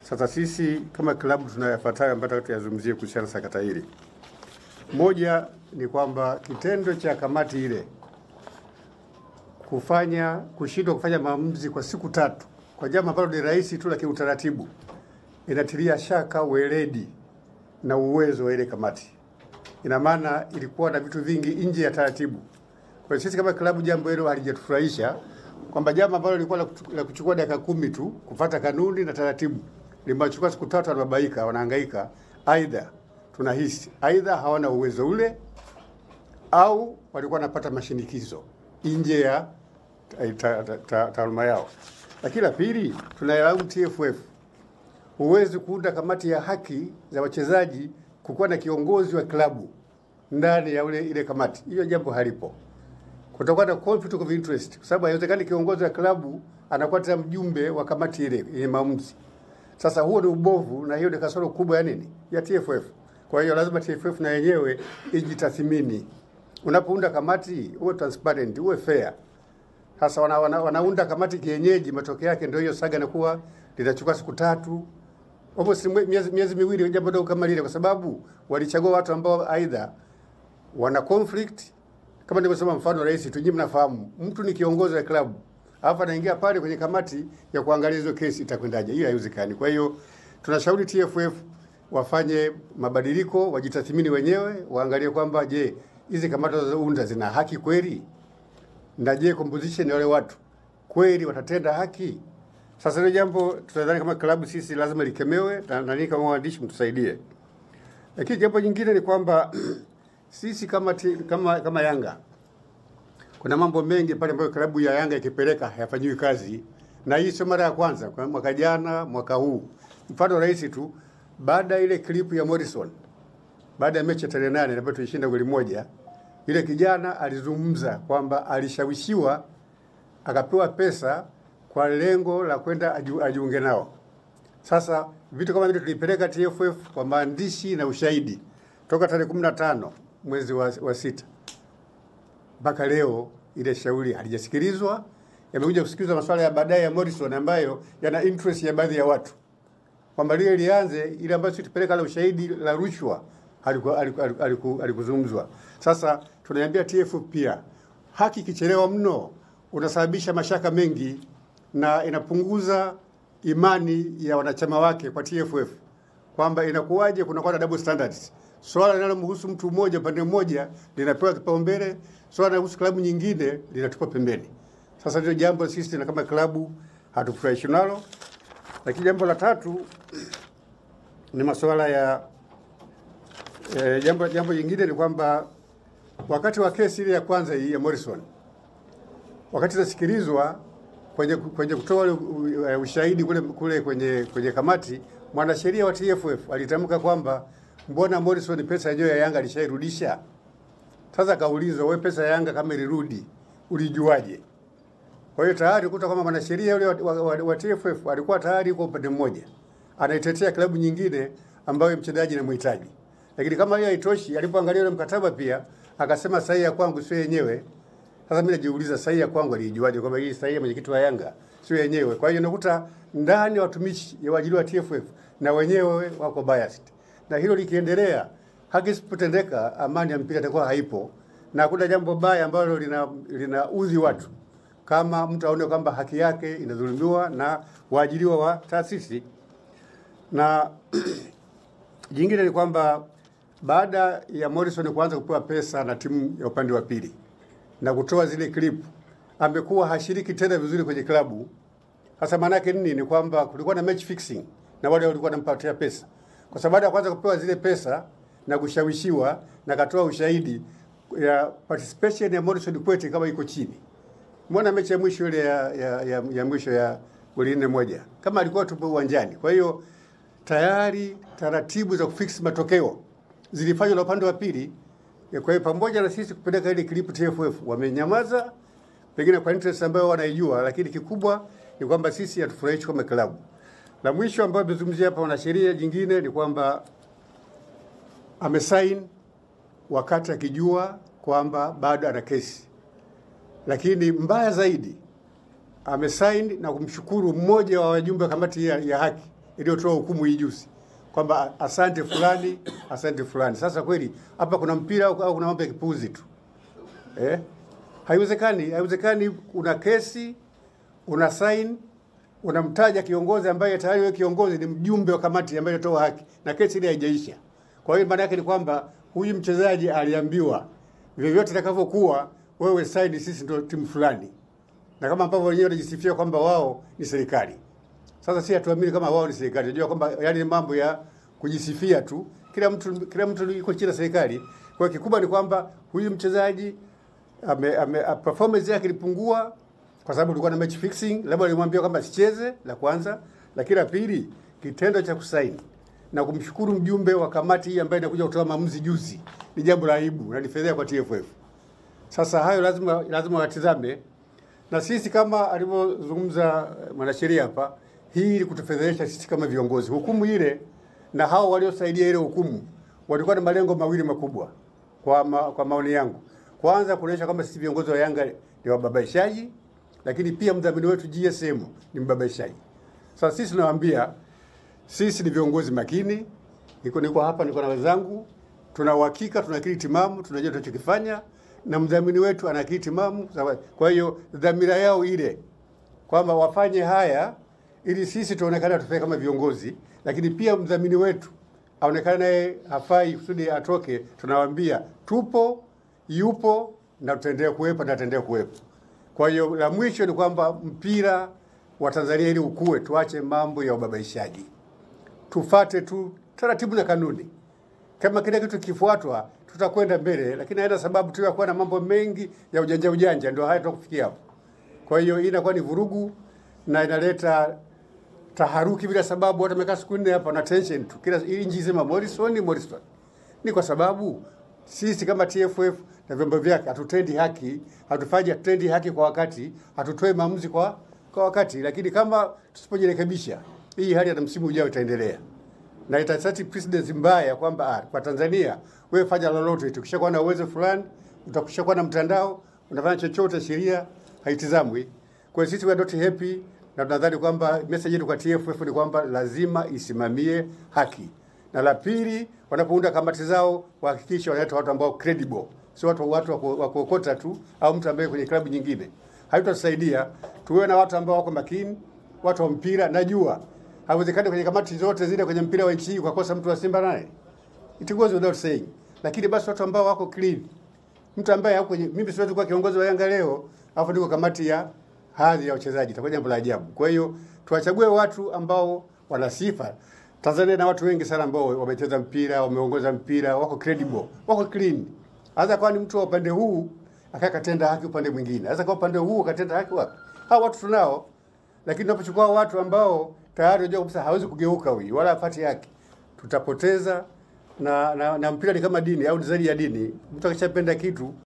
Sasa sisi kama klabu tunayafuatayo ambayo nataka tuyazungumzie kuhusiana na sakata hili. Moja ni kwamba kitendo cha kamati ile kufanya kushindwa kufanya maamuzi kwa siku tatu kwa jambo ambalo ni rahisi tu la kiutaratibu inatilia shaka weledi na uwezo wa ile kamati. Ina maana ilikuwa na vitu vingi nje ya taratibu. Kwa hiyo sisi kama klabu, jambo hilo halijatufurahisha kwamba jambo ambalo lilikuwa la kuchu- la kuchukua dakika kumi tu kufata kanuni na taratibu limechukua siku tatu, wanababaika, wanahangaika. Aidha tunahisi aidha hawana uwezo ule au walikuwa wanapata mashinikizo nje ya ta- ta- ta- ta- taaluma yao. Lakini la pili, tunailaumu TFF. Huwezi kuunda kamati ya haki za wachezaji kukuwa na kiongozi wa klabu ndani ya ule ile kamati, hiyo jambo halipo. Kutakuwa na conflict of interest, kwa sababu haiwezekani kiongozi wa klabu anakuwa tena mjumbe wa kamati ile yenye maamuzi. Sasa huo ni ubovu na hiyo ni kasoro kubwa ya nini? Ya TFF. Kwa hiyo lazima TFF na yenyewe ijitathmini. Unapounda kamati uwe transparent, uwe fair. Sasa wana, wana, wanaunda kamati kienyeji, matokeo yake ndio hiyo saga inakuwa linachukua siku tatu almost mwe- miezi, miezi miwili, jambo dogo kama lile, kwa sababu walichagua watu ambao aidha wana conflict kama nilivyosema, mfano rais tu, nyinyi mnafahamu, mtu ni kiongozi wa klabu alafu anaingia pale kwenye kamati ya kuangalia hizo kesi itakwendaje. Hiyo haiwezekani. Kwa hiyo tunashauri TFF wafanye mabadiliko, wajitathmini wenyewe, waangalie kwamba je, hizi kamati wanazounda zina haki kweli, na je, composition ya wale watu kweli watatenda haki? Sasa hilo jambo tunadhani kama klabu sisi lazima likemewe, na nani kama waandishi mtusaidie. Lakini jambo jingine ni kwamba sisi kama, ti, kama kama Yanga kuna mambo mengi pale ambayo klabu ya Yanga ikipeleka hayafanyiwi kazi, na hii sio mara ya kwanza. Kwa mwaka jana, mwaka huu, mfano rahisi tu, baada ya ile clip ya Morrison, baada ya mechi ya tarehe nane ambayo tulishinda goli moja, yule kijana alizungumza kwamba alishawishiwa akapewa pesa kwa lengo la kwenda aju- ajiunge nao. Sasa vitu kama vile tulipeleka TFF kwa maandishi na ushahidi toka tarehe 15 mwezi wa, wa sita mpaka leo ile shauri halijasikilizwa. Yamekuja kusikilizwa masuala ya baadaye ya Morrison ambayo yana interest ya baadhi ya watu kwamba lile lianze, ile ambayo sisi tupeleka la ushahidi la rushwa haliku- haliku- haliku- haliku- halikuzungumzwa. Sasa tunaiambia TFF pia, haki ikichelewa mno unasababisha mashaka mengi na inapunguza imani ya wanachama wake kwa TFF kwamba inakuwaje kunakuwa na double standards. Swala linalomhusu mtu mmoja upande mmoja linapewa kipaumbele, swala linalohusu klabu nyingine linatupwa pembeni. Sasa ndio jambo sisi na kama klabu hatufurahishi nalo. Lakini jambo la tatu ni masuala ya eh, jambo jambo jingine ni kwamba wakati wa kesi ile ya kwanza hii ya Morrison, wakati inasikilizwa kwenye kwenye kutoa ule u- u- ushahidi kule kule kwenye kwenye kamati, mwanasheria wa TFF alitamka kwamba mbona Morrison pesa yenyewe ya Yanga alishairudisha. Sasa kaulizwa, wewe pesa ya Yanga kama ilirudi ulijuaje? Kwa hiyo tayari kuta kwamba mwanasheria yule wa, wa, wa, wa TFF alikuwa tayari kwa upande mmoja anaitetea klabu nyingine ambayo mchezaji inamhitaji, lakini kama hiyo haitoshi, alipoangalia ule mkataba pia akasema sahihi ya kwangu sio yenyewe. Sasa mimi najiuliza sahihi ya kwangu alijuaje kwamba hii sahihi ya mwenyekiti wa Yanga sio yenyewe? Kwa hiyo nakuta ndani ya watumishi ya waajiri wa TFF na wenyewe wako biased, na hilo likiendelea, haki isipotendeka, amani ya mpira itakuwa haipo, na hakuna jambo baya ambalo lina linaudhi watu kama mtu aone kwamba haki yake inadhulumiwa na waajiriwa wa taasisi. Na jingine ni kwamba baada ya Morrison kuanza kupewa pesa na timu ya upande wa pili na kutoa zile clip, amekuwa hashiriki tena vizuri kwenye klabu. Sasa maana yake nini? Ni kwamba kulikuwa na match fixing na wale walikuwa wanampatia pesa, kwa sababu baada ya kwanza kupewa zile pesa na kushawishiwa na katoa ushahidi ya participation ya Morrison Kwete kama iko chini Mbona mechi ya mwisho ile ya, ya, ya, ya mwisho ya goli nne moja kama alikuwa tupo uwanjani. Kwa hiyo tayari taratibu za kufix matokeo zilifanywa na upande wa pili. Ya, Kwa hiyo pamoja na sisi kupeleka ile clip TFF wamenyamaza, pengine kwa interest ambayo wanaijua, lakini kikubwa ni kwamba sisi hatufurahishi kama klabu. La mwisho ambayo amezungumzia hapa wanasheria jingine ni kwamba amesign wakati akijua kwamba bado ana kesi lakini mbaya zaidi amesaini na kumshukuru mmoja wa wajumbe wa kamati ya, ya haki iliyotoa hukumu hii juzi kwamba asante fulani, asante fulani. Sasa kweli hapa kuna mpira au au kuna mambo ya kipuzi tu eh? Haiwezekani, haiwezekani. Una kesi, una sign, unamtaja kiongozi ambaye tayari wewe kiongozi ni mjumbe wa kamati ambaye inatoa haki na kesi ile haijaisha. Kwa hiyo maana yake ni kwamba huyu mchezaji aliambiwa vyovyote itakavyokuwa, wewe sign, sisi ndio timu fulani, na kama ambavyo wenyewe wanajisifia kwamba wao ni serikali. Sasa si hatuamini kama wao ni serikali. Unajua kwamba yani ni mambo ya kujisifia tu. Kila mtu kila mtu yuko chini ya serikali. Kwa hiyo kikubwa ni kwamba huyu mchezaji ame, ame, a- performance yake ilipungua kwa sababu tulikuwa na match fixing, labda alimwambia kwamba sicheze, la kwanza. Lakini la pili, kitendo cha kusaini na kumshukuru mjumbe wa kamati hii ambaye inakuja kutoa maamuzi juzi ni jambo la aibu na ni fedheha kwa TFF. Sasa hayo lazima lazima watizame, na sisi kama alivyozungumza eh, mwanasheria hapa, hii ili kutufedhehesha sisi kama viongozi. Hukumu ile na hao waliosaidia ile hukumu walikuwa na malengo mawili makubwa kwa, ma, kwa maoni yangu. Kwanza kuonyesha kwamba sisi viongozi wa Yanga ni wababaishaji, lakini pia mdhamini wetu GSM ni mbabaishaji. Sasa sisi tunawaambia sisi ni viongozi makini, niko niko hapa, niko na wenzangu, tuna uhakika, tuna akili timamu, tunajua tunachokifanya, na mdhamini wetu ana akili timamu. Sawa. Kwa hiyo dhamira yao ile kwamba wafanye haya ili sisi tuonekane tufanye kama viongozi, lakini pia mdhamini wetu aonekane naye hafai kusudi atoke. Tunawaambia tupo, yupo na tutaendelea kuwepo na tutaendelea kuwepo. Kwa hiyo la mwisho ni kwamba mpira wa Tanzania ili ukue, tuache mambo ya ubabaishaji tufate tu taratibu na kanuni. Kama kile kitu kifuatwa, tutakwenda mbele, lakini haina sababu tu ya kuwa na mambo mengi ya ujanja ujanja, ndio haya tutakufikia hapo. Kwa hiyo hii inakuwa ni vurugu na inaleta taharuki bila sababu. Watu wamekaa siku nne hapa na tension tu, kila hii nchi sema Morrison, Morrison. Ni kwa sababu sisi kama TFF na vyombo vyake hatutendi haki, hatufanyi hatutendi haki kwa wakati, hatutoi maamuzi kwa kwa wakati, lakini kama tusipojirekebisha, hii hali hata msimu ujao itaendelea na itasati precedence mbaya kwamba ah, kwa Tanzania wewe fanya lolote, tukishakuwa na uwezo fulani, utakushakuwa na mtandao, unafanya chochote, sheria haitizamwi. Kwa hiyo sisi we are not happy na tunadhani kwamba message yetu kwa TFF ni kwamba lazima isimamie haki, na la pili, wanapounda kamati zao wahakikishe wanaleta watu ambao credible, sio watu watu wa ku- wa kuokota tu au mtu ambaye kwenye klabu nyingine. Haitatusaidia. Tuwe na watu ambao wako makini, watu wa mpira. Najua haiwezekani kwenye kamati zote zile kwenye mpira wa nchi hii ukakosa mtu wa Simba naye, it goes without saying, lakini basi watu ambao wako clean mtu ambaye hako kwenye mimi siwezi kuwa kiongozi wa Yanga leo alafu niko kamati ya hadhi ya wachezaji, itakuwa jambo la ajabu. Kwa hiyo tuwachague watu ambao wana sifa. Tanzania na watu wengi sana ambao wamecheza mpira, wameongoza mpira, wako credible, wako clean. Hasa kwa ni mtu wa upande huu akakatenda haki upande mwingine, hasa kwa upande huu akatenda haki wapi? Hao watu tunao, lakini tunapochukua watu ambao tayari unajua kabisa hawezi kugeuka huyu wala apate haki, tutapoteza na, na, na mpira ni kama dini au ni zaidi ya dini. Mtu akishapenda kitu